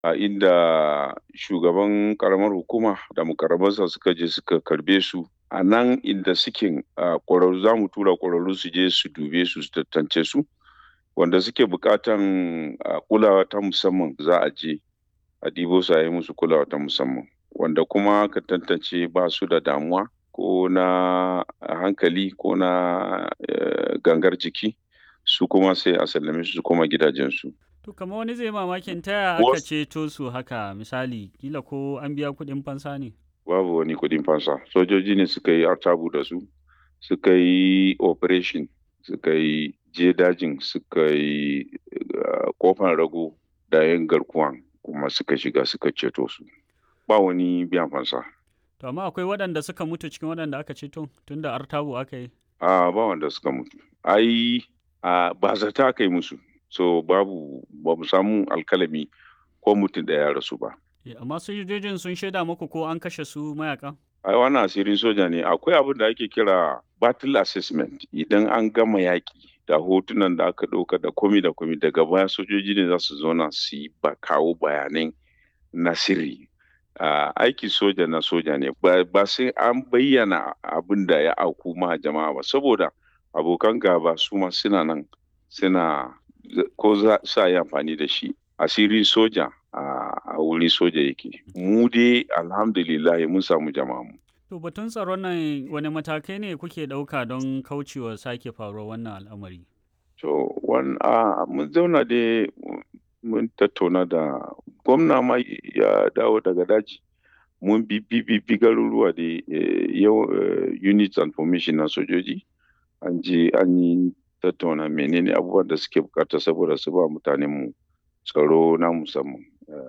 a inda shugaban karamar hukuma da mukarrabansa suka je suka karbe su a nan inda suke ƙwararru za mu tura ƙwararru su je su dube su su tantance su wanda suke buƙatan kulawa ta musamman za a je a ɗibo su a yi musu kulawa ta musamman wanda kuma ka tantance ba su da damuwa ko na hankali ko na gangar jiki su kuma sai a sallame su su koma gidajensu. To kamar wani zai mamakin ta aka ceto su haka misali kila ko an biya kuɗin fansa ne? Babu wani kuɗin fansa sojoji ne suka yi artabu da su suka yi operation suka yi je dajin suka yi kofan rago da yan garkuwan kuma suka shiga suka ceto su ba wani biyan fansa. To amma akwai waɗanda suka mutu cikin waɗanda aka ceto tunda artabu aka yi? A ba wanda suka mutu. Ai ba zata aka yi musu. So babu ba mu samu alkalami ko mutum da ya rasu ba. Amma sojojin sun shaida muku ko an kashe su mayaka? Ai wannan asirin soja ne akwai abin da ake kira battle assessment idan an gama yaƙi da hotunan da aka ɗauka da komi da komi daga baya sojoji ne za su zauna su yi ba kawo bayanai na sirri Uh, aiki soja na soja ne ba, ba sai an bayyana abin da ya auku ma jama'a ba saboda abokan gaba su ma suna nan suna ko za sa yi amfani da shi asirin soja uh, a wurin soja yake mu dai alhamdulillah mun samu jama'a mu to batun tsaron nan wani matakai ne kuke ɗauka don kaucewa sake faruwar wannan al'amari to wan uh, mun zauna dai mun tattauna da gwamna ma ya dawo daga daji mun bi bi garuruwa da yau units and formation na sojoji an je an yi tattauna menene abubuwan da suke bukata saboda su ba mutanen mu tsaro na musamman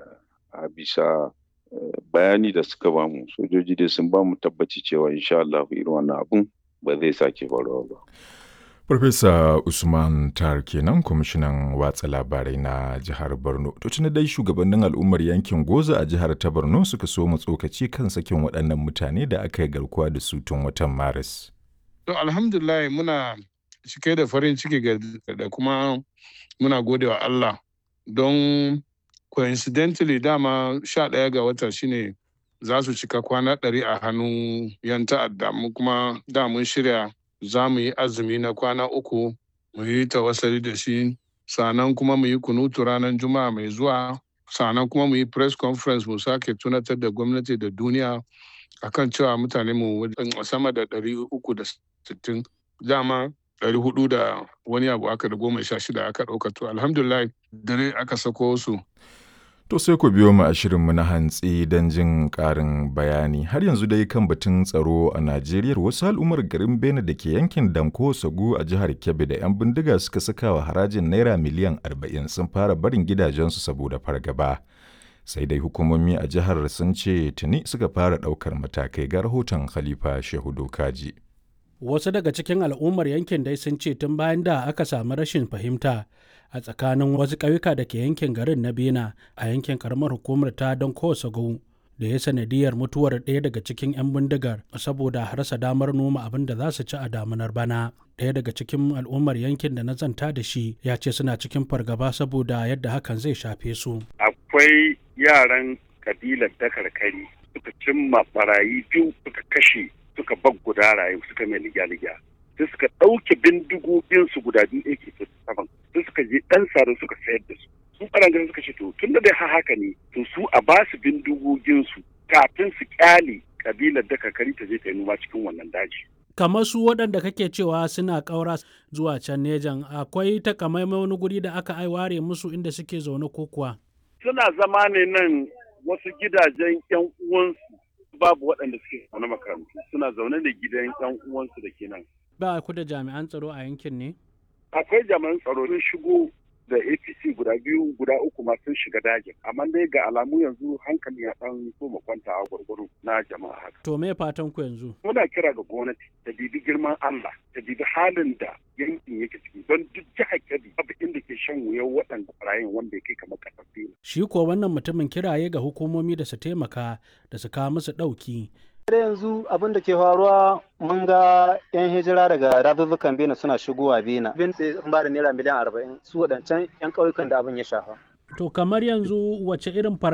a bisa bayani da suka ba mu sojoji dai sun ba mu tabbaci cewa insha Allah irin wannan abun ba zai sake faruwa ba Farfesa Usman Tar kenan kwamishinan watsa labarai na jihar Borno. To tuni dai shugabannin al'ummar yankin Goza a jihar ta Borno suka so mu tsokaci kan sakin waɗannan mutane da aka yi garkuwa da su tun watan Maris. To alhamdulillah muna cike da farin ciki da kuma muna gode wa Allah don coincidentally dama sha ɗaya ga wata shine za su cika kwana ɗari a hannun yan ta'adda mu kuma da mun shirya za mu yi azumi na kwana uku mu yi tawassali da shi sannan kuma mu yi kunutu ranar juma'a mai zuwa sannan kuma mu yi press conference mu sake tunatar da gwamnati da duniya akan cewa mutane mu sama da ɗari uku da sittin dama ɗari hudu da wani abu aka da goma sha shida aka ɗauka to alhamdulillah dare aka sako su To sai ku biyo mu a shirinmu na hantsi don jin ƙarin bayani. Har yanzu dai kan batun tsaro a Najeriya wasu al'ummar garin Bene da ke yankin Danko Sagu a jihar Kebbi da 'yan bindiga suka saka wa harajin Naira miliyan 40 sun fara barin gidajensu saboda fargaba. Sai dai hukumomi a jihar sun ce tuni suka fara ɗaukar matakai ga rahoton Khalifa Shehu Dokaji. Wasu daga cikin al'ummar yankin dai sun ce tun bayan da aka samu rashin fahimta a tsakanin wasu ƙauyuka da ke yankin garin na bena a yankin karamar hukumar ta don kowace da ya sanadiyar mutuwar ɗaya daga cikin 'yan bindigar saboda rasa damar noma abin da za su ci a damunar bana ɗaya daga cikin al'ummar yankin da na zanta da shi ya ce suna cikin fargaba saboda yadda hakan zai shafe su akwai yaran kabilar dakarkari suka cimma barayi biyu suka kashe suka bag guda rayu suka mai ligya-ligya sai suka ɗauke bindigogin su guda biyu ake saman sai suka je ɗan sare suka sayar da su su ɓarangaren suka ce to tun da dai haka ne to su a ba su bindigogin su kafin su kyale kabilar da kakari ta je ta yi noma cikin wannan daji. kamar su waɗanda kake cewa suna ƙaura zuwa can nejan akwai takamaimai wani guri da aka ware musu inda suke zaune ko kuwa. suna zama ne nan wasu gidajen yan uwansu babu waɗanda suke zaune makarantu suna zaune da gidan yan uwansu da ke nan. ba ku da jami'an tsaro a yankin ne? Akwai jami'an tsaro sun shigo da APC guda biyu guda uku ma sun shiga dajin amma dai ga alamu yanzu hankali ya dan so kwanta a gwargwaro na jama'a haka. To me fatan ku yanzu? Muna kira ga gwamnati ta bibi girman Allah ta bibi halin da yankin yake ciki don duk jihar Kebbi babu inda ke shan wuyan waɗanda ɓarayin wanda ya kai kamar ƙasar Shi ko wannan mutumin kiraye ga hukumomi da su taimaka da su kawo musu ɗauki da yanzu abin da ke faruwa mun ga 'yan hijira daga razuzzukan bena suna shigowa bena bin sai sun ba da naira miliyan arba'in su waɗancan 'yan ƙauyukan da abin ya shafa To kamar yanzu wace irin